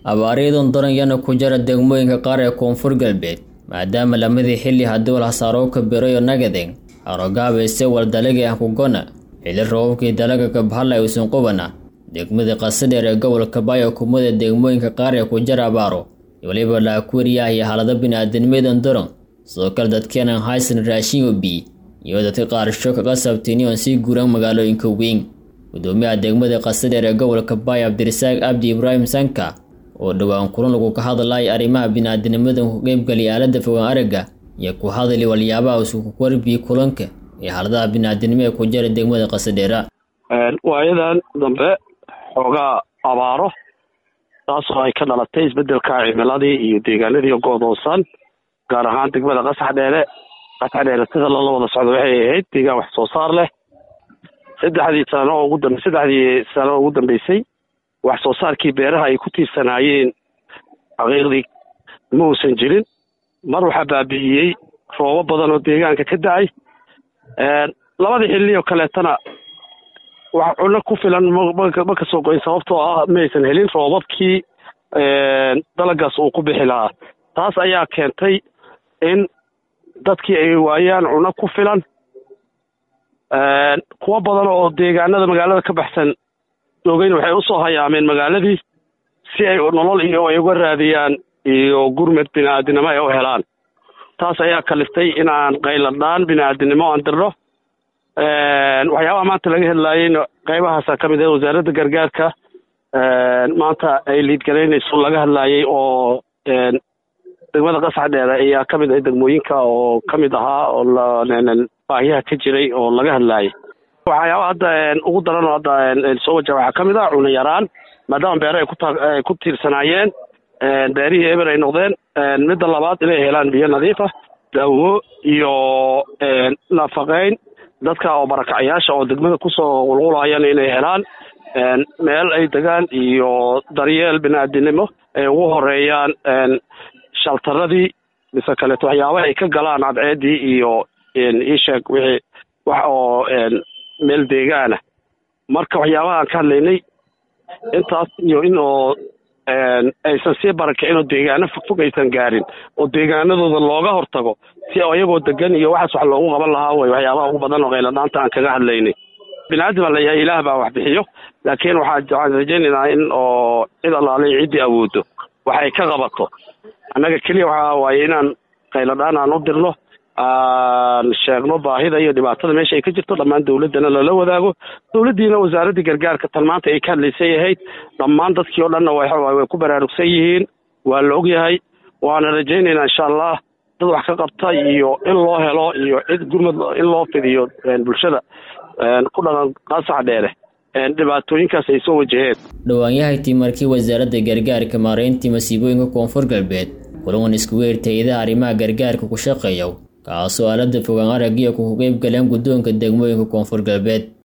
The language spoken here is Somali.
abaaryadan daranyana ku jira degmooyinka qaar ee koonfur galbeed maadaama lamadii xilli haddii walhasaarooka birayo nagadeng harogaabayse waldalagii ah kugona xili roobabkii dalaga kabhala uusan qubana degmada qasadheer ee gobolka baayo kumada degmooyinka qaar ee ku jira abaaro weliba laakuuriyaah iyo xaalado bini-aadanimadan daran sidoo kale dadkeenan haysan raashin obi iyo dadka qaarsho kaga sabtini oon sii guuran magaalooyinka weyn gudoomiyaha degmada qasadheer ee gobolka baayo cabdirasaaq abdi ibraahim sanka oo dhowaan kulan lagu ka hadlaya arrimaha bini-aadanimadan ku qeybgaliya aalada fogaan aragga iyo ku hadali waliyaabaha isuku warbiyi kulanka ee xaaladaha bini-aadanimo ee ku jira degmada qasadheera waayadan dambe xoogaa abaaro taasoo ay ka dhalatay isbedelka cimiladii iyo deegaanadii go'doonsan gaar ahaan degmada qasax dheere qasax dheere sida lala wada socdo waxay ahayd deegaan wax soo saar leh saddexdii sano oo ugu dambe saddexdii sano oo ugu dambeysay wax soo saarkii beeraha ay ku tiirsanaayeen xaqiiqdii ma uusan jirin mar waxaa baabi'iyey roobo badan oo deegaanka ka da-ay labadii xilli oo kaleetana wax cunno ku filan ma ka soo goyn sababtoo ah maysan helin roobabkii dalagaas uu ku bixi lahaa taas ayaa keentay in dadkii ay waayaan cunno ku filan kuwo badan oo deegaanada magaalada ka baxsan joogayna waxay usoo hayaameen magaaladii si ay nolol iyo ay uga raadiyaan iyo gurmed bini-aadinimo ay u helaan taas ayaa kaliftay in aan qayladhaan bini-aadinimo aan dirno waxyaabaha maanta laga hadlaayeyna qaybahaasa ka mid ah wasaaradda gargaarka maanta ay liidgalaynayso laga hadlaayey oo degmada qasax dheere ayaa ka mid ah degmooyinka oo ka mid ahaa oo baahiyaha ka jiray oo laga hadlaayay waxyaabaha hadda ugu daran oo hadda soo wajaha waxaa ka mid ah cuno yaraan maadaama beere ay kuay ku tiirsanaayeen beerihii eber ay noqdeen midda labaad inay helaan biyo nadiif ah daawo iyo nafaqeyn dadka oo barakacayaasha oo degmada kusoo qulqulaayana inay helaan meel ay degaan iyo daryeel bini-aadinimo ay ugu horeeyaan shaltaradii mise kaleeto waxyaabaha ay ka galaan cadceedii iyo iisheeg wixii wax oo meel deegaana marka waxyaabaha aan ka hadlaynay intaas iyo in oo aysan sii barakicin oo deegaano fogfog aysan gaarin oo deegaanadooda looga hortago si ayagoo degan iyo waxaas wax loogu qaban lahaa way waxyaabaha ugu badan oo qayladhaanta aan kaga hadlaynay bini-aadam baa layahay ilaah baa wax bixiyo laakiin waxaa waxaan rajaynaynaa in oo cid allaalay ciddii awoodo wax ay ka qabato annaga keliya waxaa waaye inaan qayladhaan aan u dirno aan sheegno baahida iyo dhibaatada meesha ay ka jirto dhammaan dawladdana lala wadaago dawladdiina wasaaraddii gargaarka tan maanta ay ka hadlaysay ahayd dhammaan dadkii oo dhanna way ku baraarugsan yihiin waa la og yahay waana rajaynaynaa insha allah dad wax ka qabta iyo in loo helo iyo cid gurmad in loo fidiyo bulshada ku dhaqan qasax dheere dhibaatooyinkaas ay soo wajaheen dhowaanyahaytii markii wasaaradda gargaarka maareyntii masiibooyinka koonfur galbeed kulan iskugu eertayadaha arrimaha gargaarka ku shaqeeya kaasoo aalada fogaan araggiya ku qeyb galeen guddoonka degmooyinka koonfur galbeed